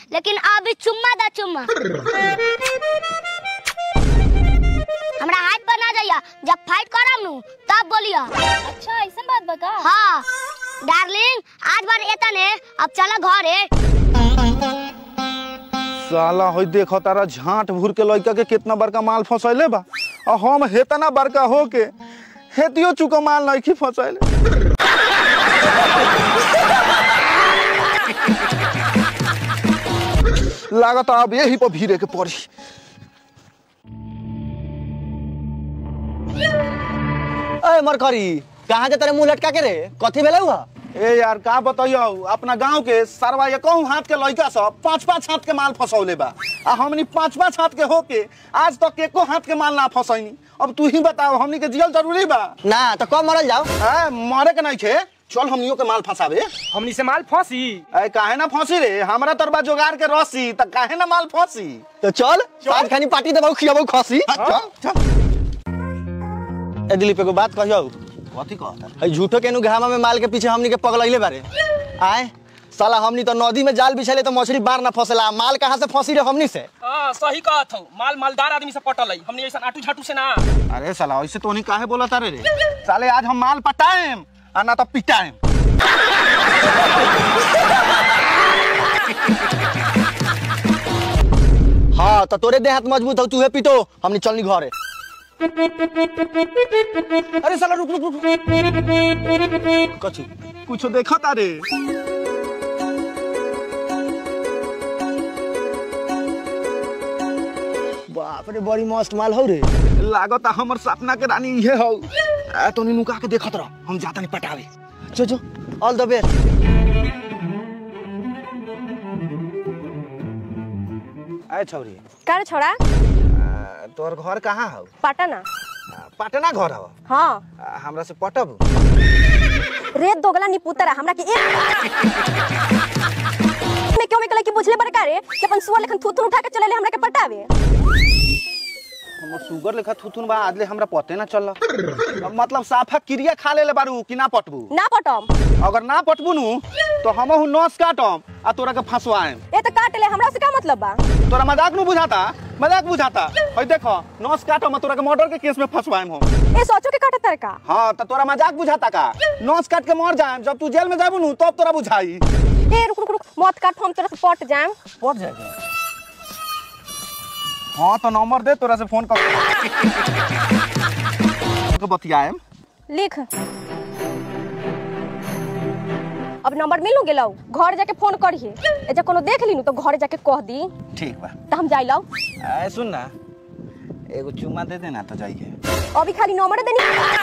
लेकिन अभी चुम्मा दा चुम्मा हमरा हाथ पर ना जाइया जब फाइट करम नु तब बोलिया अच्छा ऐसा बात बका हाँ डार्लिंग आज बार एतने अब चला घरे साला होई देखो तारा झांट भूर के लड़का के कितना बड़का माल फंसैले बा और हम हेतना बड़का हो के हेतियो चुका माल नहीं फंसैले लागत अब यही पर भीड़े के पड़ी अरे मरकरी कहाँ जे तेरे मुंह लटका के रे कथी भेलै हुआ ए यार का बताइयो अपना गांव के सरवा ये कहूँ हाथ के लड़का सब पांच पांच हाथ के माल फंसौले बा आ हमनी पांच पांच हाथ के होके आज तक एको हाथ के माल ना फंसैनी अब तू ही बताओ हमनी के जियल जरूरी बा ना तो कब मरल जाओ ए, मरे के नहीं छे चल हमनियो के माल फंसावे हमनी से माल फंसी ए काहे ना फंसी रे हमरा तरबा जोगार के रसी त काहे ना माल फंसी तो चल आज खानी पार्टी देबौ खियाबौ खसी चल चल ए दिलीप एगो बात कहियो कथी कहता है झूठो के नु घामा में माल के पीछे हमनी के पगलैले बारे आए साला हमनी तो नदी में जाल बिछाले तो मछली बार ना फंसेला माल कहाँ से फंसी रे हमनी से हाँ सही कहत हो माल मालदार आदमी से पटल है हमनी ऐसा आटू झाटू से ना अरे साला ऐसे तो नहीं काहे बोला तारे रे साले आज हम माल पटाएम आ ना तो पिटाएम हाँ तो तोरे देह हाथ मजबूत हो तूहे पीटो हमनी चलनी घरे अरे साला रुक रुक रुक कथी कुछ देखा तारे बाप रे बड़ी मस्त माल हो रे लागत हमर सपना के रानी इहे हौ आ तो नुका के देखत रह हम जाता नहीं पटावे जो जो ऑल द बेस्ट आए छौरी कर छोड़ा आ, तोहर घर कहाँ हौ पटना आ, पटना घर हौ हाँ आ, हमरा से पटब रेत दोगला निपुतरा हमरा के एक में क्यों में कल की बुझले बड़का रे कि अपन सुअर लेखन थूथुन उठा के चले ले हमरा के पटावे हमर सुगर लेखा थुथुन बा आदले हमरा पते ना चल मतलब साफा क्रिया खा लेले बारू कि ना पटबू ना पटम अगर ना पटबू नु तो हमहु नस काटम आ तोरा के फंसवाएम ए तो काट ले हमरा से का मतलब बा तोरा मजाक नु बुझाता मजाक बुझाता हई देखो नस काटम आ तोरा के मर्डर के केस में फंसवाएम हम ए सोचो के काटे तरका हाँ तो तोरा मजाक बुझाता का नस काट के मर जाएम जब तू जेल में जाबू नु तब तोरा बुझाई ए रुक रुक रुक मत काट हम तोरा से पट जाएम पट जाएगा हाँ तो नंबर दे तोरा से फोन कर के बतियाएम लिख अब नंबर मिलू गेलौ घर जाके फोन करिए ए जे कोनो देख लीनु तो घर जाके कह दी ठीक बा तो हम जाइलौ आए सुन ना एगो चुम्मा दे देना तो जाइए अभी खाली नंबर देनी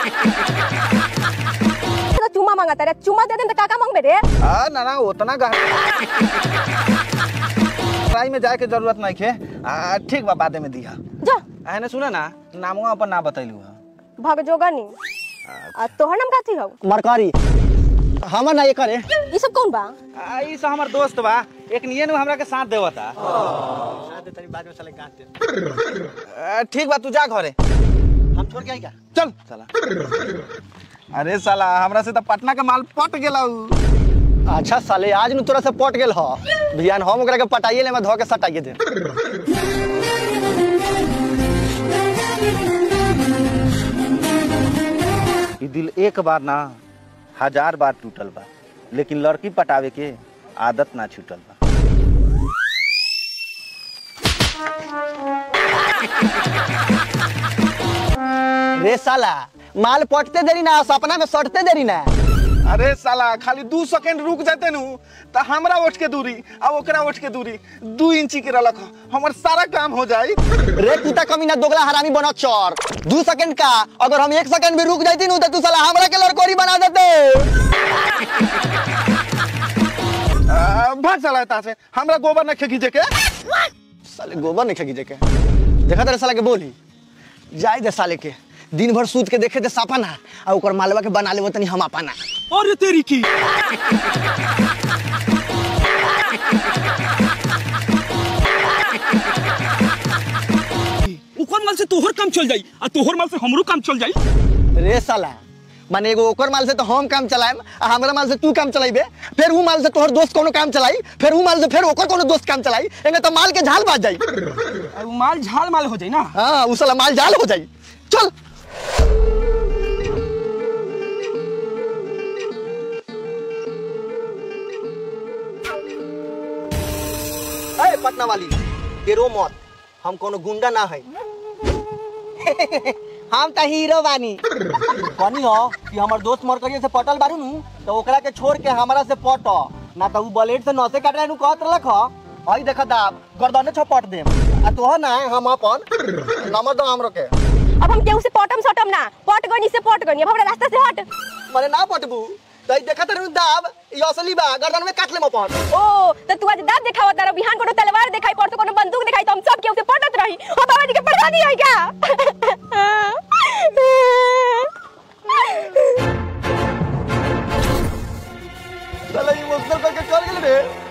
तो चुम्मा मांगता रे चुम्मा दे दे तो काका मांगबे रे आ ना ना उतना गहरा ट्राई में जाए के जरूरत नहीं है आ, ठीक बा बादे में दिया जा आने सुना ना नामुआ अपन ना बतैलू है भग जोगनी आ तोहर नाम काथी हौ मरकरी हमर ना ये करे ई सब कौन बा आ, ई सब हमर दोस्त बा एक नियन हमरा के साथ देवता आ, ठीक बा तू जा घरे हम छोड़ के आई का चल साला अरे साला हमरा से तो पटना के माल पट गेला अच्छा साले आज नु तोरा से पट गेल ह बियान हम ओकरा के पटाइए ले मैं धो के सटाइए दे ई दिल एक बार ना हजार बार टूटल बा लेकिन लड़की पटावे के आदत ना छूटल बा रे साला माल पटते देरी ना सपना में सटते देरी ना अरे साला खाली दू सेकंड रुक जाते नु तो हमरा उठ के दूरी आ ओकरा उठ के दूरी दू इंची के रलक हमर सारा काम हो जाई रे कुत्ता कमी ना दोगला हरामी बनो चोर दू सेकंड का अगर हम एक सेकंड भी रुक जाती नु तो तू साला हमरा के लड़कोरी बना देते आ, भाग साला एता से हमरा गोबर न खींचे के साले गोबर नहीं खींचे के देखा तेरे साला के बोली जाए दे साले के दिन भर सूत के देखे दे सपना आ ओकर मालवा के बना लेबो तनी हम अपना अरे तेरी की ओकर माल से तोहर काम चल जाई आ तोहर माल से हमरो काम चल जाई रे साला माने एगो ओकर माल से तो हम काम चलाएम आ हमरा माल से तू काम चलाइबे फिर ऊ माल से तोहर दोस्त कोनो काम चलाई फिर ऊ माल से फिर ओकर कोनो दोस्त काम चलाई एंगे तो माल के झाल बाज जाई और उ माल झाल माल हो जाई ना हाँ ऊ साला माल झाल हो जाई चल अरे पटना वाली तेरो मत हम कोनो गुंडा ना है हम त हीरो बानी कनी हो कि हमर दोस्त मर करिए से पटल बारू नु तो ओकरा के छोड़ के हमरा से पट ना त उ ब्लेड से नसे काट नु कहत रहलक ह हई देख दाब गर्दने छपट देम आ तोह ना हम अपन नंबर दो हमरो के अब हम केहू से पटम सटम ना पट गनी से पट गनी अब हमरा रास्ता से हट मने ना पटबू तई देखत रहू दाब ई असली बा गर्दन में काट लेम अपन ओ तो तू आज दाब दिखावा तारा बिहान कोनो तलवार दिखाई परसों कोनो बंदूक दिखाई तो हम सब केहू से पटत रही हो बाबा जी के प्रधानी है क्या साला इमोशनल करके चल गेल रे